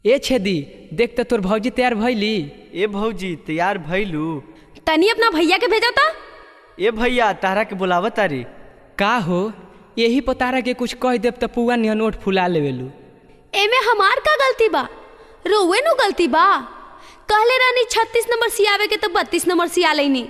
ए छेदी देख त तोर भौजी तैयार भइली ए भौजी तैयार भइलू तनी अपना भैया के भेजा था ए भैया तारा के बुलावत तारी का हो यही पतारा के कुछ कह देब त पुआ निहन ओठ फुला लेवेलू एमे हमार का गलती बा रोवे नु गलती बा कहले रानी छत्तीस नंबर सियावे के तो बत्तीस नंबर सिया लेनी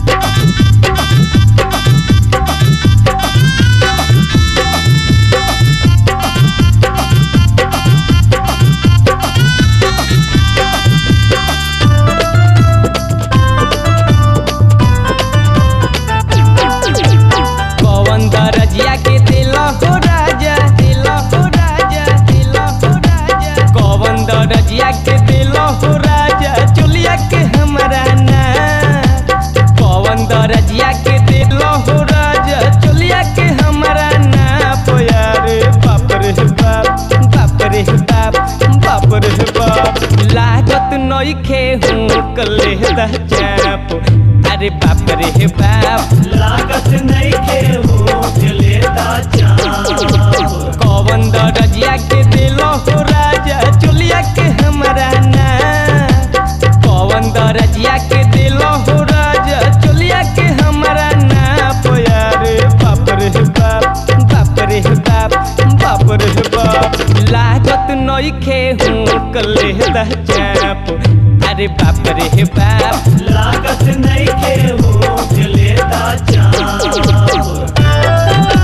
कौन दरजिया के दिल हो राजा दिल हो राजा दिल हो राजा कौन दरजिया के दिल हो राजा चुलिया के हमरा ना कौन दरजिया के दिल हो राजा चुलिया के हमरा ना पोयारे बाप रे बाप बाप रे बाप बाप रे बाप लागत नइखे हूँ कले दा चाप अरे बाप रे बाप लागत नहीं के होठ लेता चाप कौन दरजिया के दिलो हो राजा चुलिया के हमरा ना कौन दरजिया के दिलो हो राजा चुलिया के हमरा ना पोयारे बाप रे बाप बाप रे बाप बाप रे बाप लागत नइखे हूँ कले दा चाप अरे बाप रे बाप लागत नहीं के होठ लेता चाप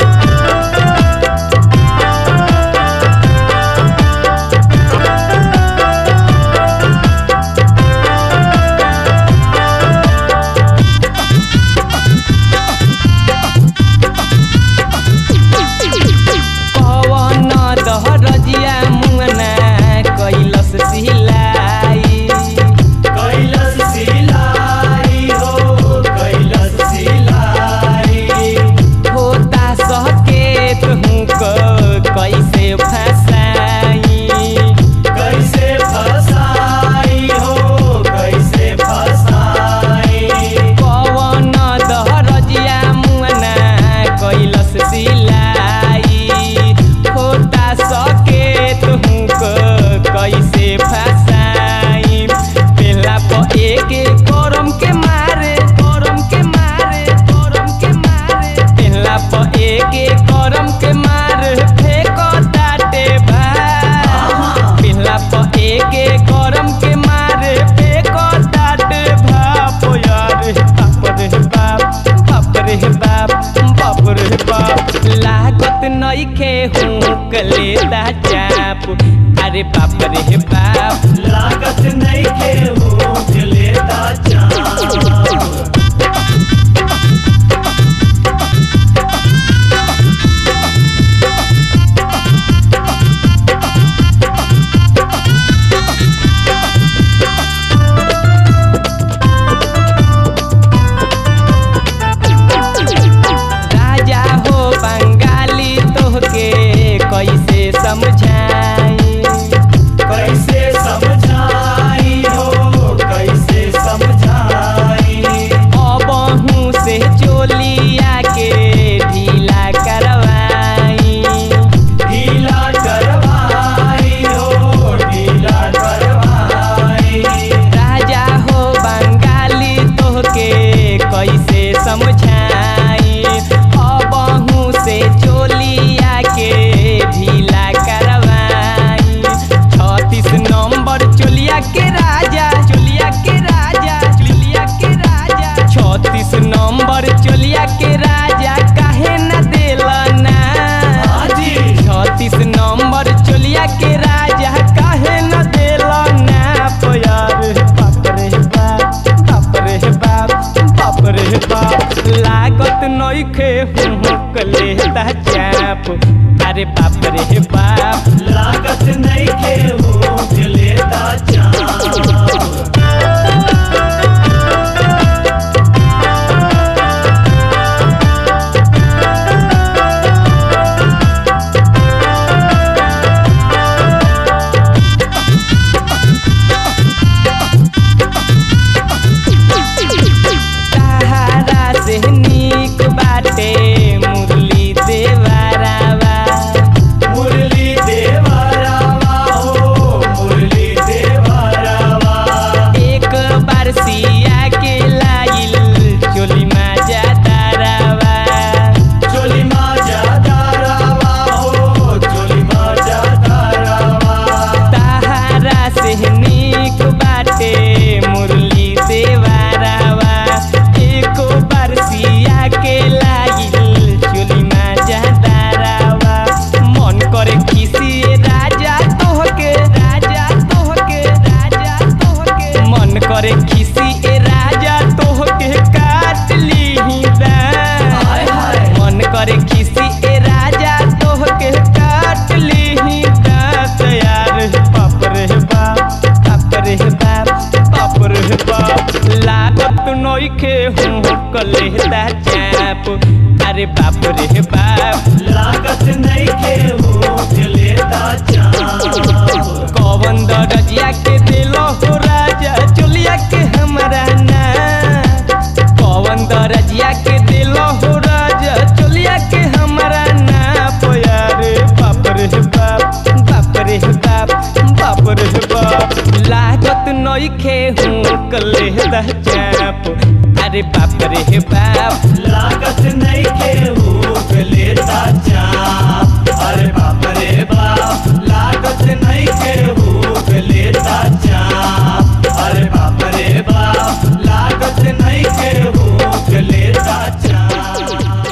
पवन दहरजिया मुंगना कैलस सिलाई कैलस सिलाई हो कैलस सिलाई होता सकेत हूँ क कैसे फसाई कैसे फसाई हो कैसे फसाई पवन दहरजिया मुंगना कैलस सिलाई होता सकेत हूँ क कैसे फसाई पेला प एक करम के मारे करम के मारे करम के मारे पेला प एक करम के मारे फेंको ताटे भाई पिल्ला प एक करम के मारे फेंको ताटे भाप यार बाप रे बाप बाप रे बाप बाप रे बाप लागत नइखे हूँ कले दा चाप अरे बाप रे बाप लागत नहीं के होठ लेता चाप राजा हो बंगाली तोहके कैसे समझाई कैसे समझाई हो कैसे समझाई अबहू से चोलिया के ढीला करवाई ढीला करवाई हो ढीला करवाई राजा हो बंगाली तोहके कैसे समझाई अबहू से चोलिया के ढीला करवाई छत्तीस नंबर चोलिया के राजा चोलिया के राजा चोलिया के राजा छत्तीस नंबर चोलिया के राजा काहे न देलना हाजी छत्तीस नंबर चोलिया के राजा काहे न देला ना प्यार बाप रे बाप बाप रे बाप बाप रे बाप लागत नइखे हूँ कले दा चाप अरे बाप रे बाप लागत नहीं के होठ लेता चाप सहारा से नीक बाटे मुरली देवारावा लेता चाप अरे बाप रे बाप लागत नहीं के उठ लेता चाप कौवन दरजिया के दिलो हो राजा चोलिया के हमरा ना कौवन दरजिया के दिलो हो राजा चोलिया के हमरा ना पोया रे बाप रे बाप बाप रे बाप बाप रे बाप लागत नइखे हूँ कले चाप अरे बाप रे बाप लागत नहीं के उठ लेता चाप